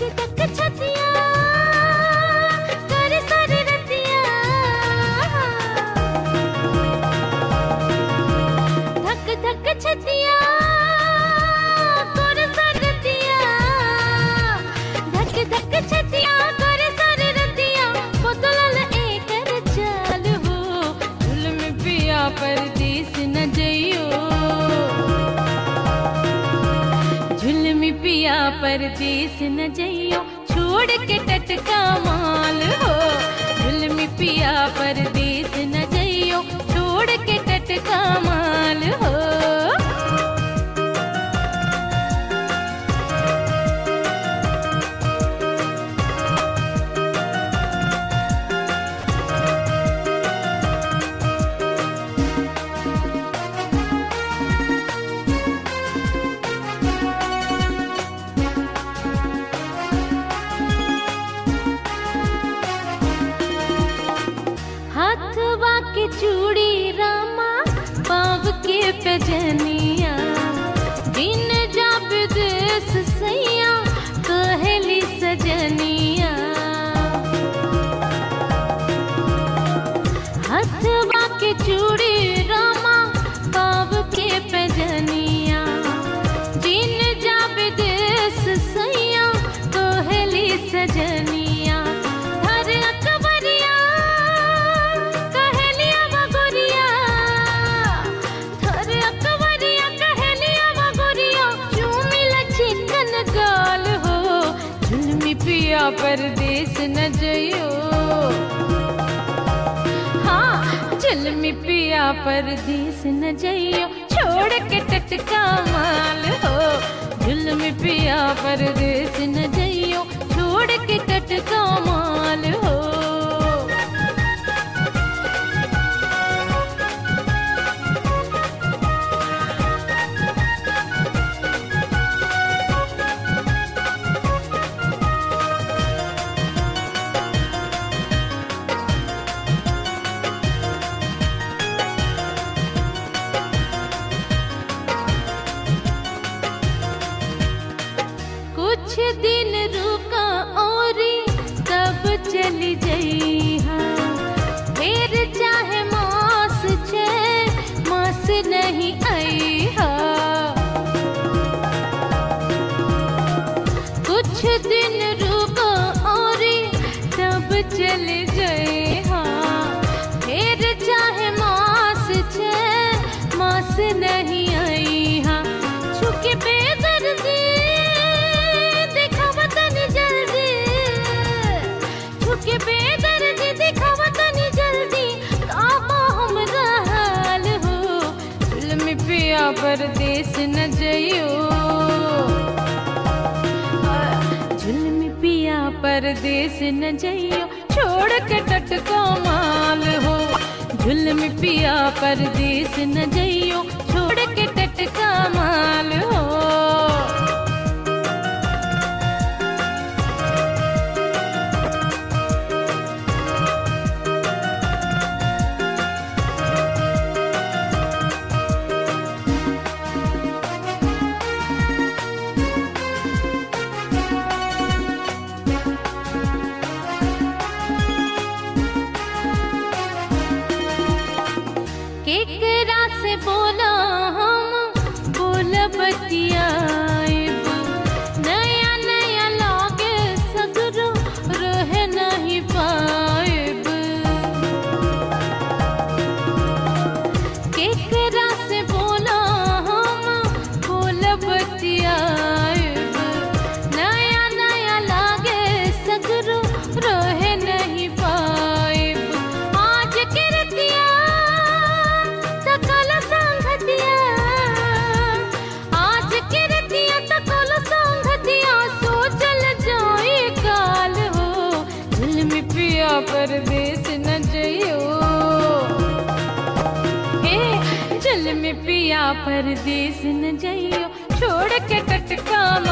धक छतिया कर सारी रतिया धक धक छतिया कर सारी रतिया धक धक छतिया कर सारी रतिया बोतल एकर चाल हो जुल्म पिया परदेस न जइयो झुलमी पिया परदेस न जइयो छोड़ के टटका माल हो झुलमी पिया परदेस न जइयो छोड़ के टटका माल हो हाथवा के चूड़ी रामा पाव के पजनिया दिन जा विदेश सैया कहली सजनिया हाथवा के चूड़ी रामा पाव के पजनिया दिन जा विदेश सैया कहली सजनिया धर अकबरिया कहलिया बगोरिया धर अकबरिया कहलिया बगोरिया चूमिल चिकन गाल हो झुलमी पिया परदेस न जइयो हाँ झुलमी पिया परदेस न जइयो छोड़ के टटका माल हो झुलमी पिया परदेस न जइयो छोड़ के टटका माल हो कुछ दिन रुका और तब चली जइहा फिर चाहे मास छे मास नहीं आईहा कुछ दिन रुका और तब चले जइहा फिर चाहे मास छे मास नहीं आईहा छुके बेदर्दी दिखावा तनी जल्दी छुके बेदर्दी दिखावा तनी जल्दी काबा हमरा हाल हो जुल्म पिया परदेस न जइयो जुल्म पिया परदेस न जइयो छोड़ के टटको माल हो जुल्म पिया परदेस न जइयो छोड़ के टटका माल हो केकरा से बोला हम बोल बतियाएब नया नया लागे सगरो रह नहीं पाएब केकरा से बोला हम बोल बतियाएब नया नया लागे सगरो रह नहीं पाएब आज के रतिया सकल संगतिया आज के रतिया सकल संगतिया सोचल जाए काल हो जुल्म पिया परदेस न जइयो हे जुल्म पिया परदेस न जइयो छोड़ के टटका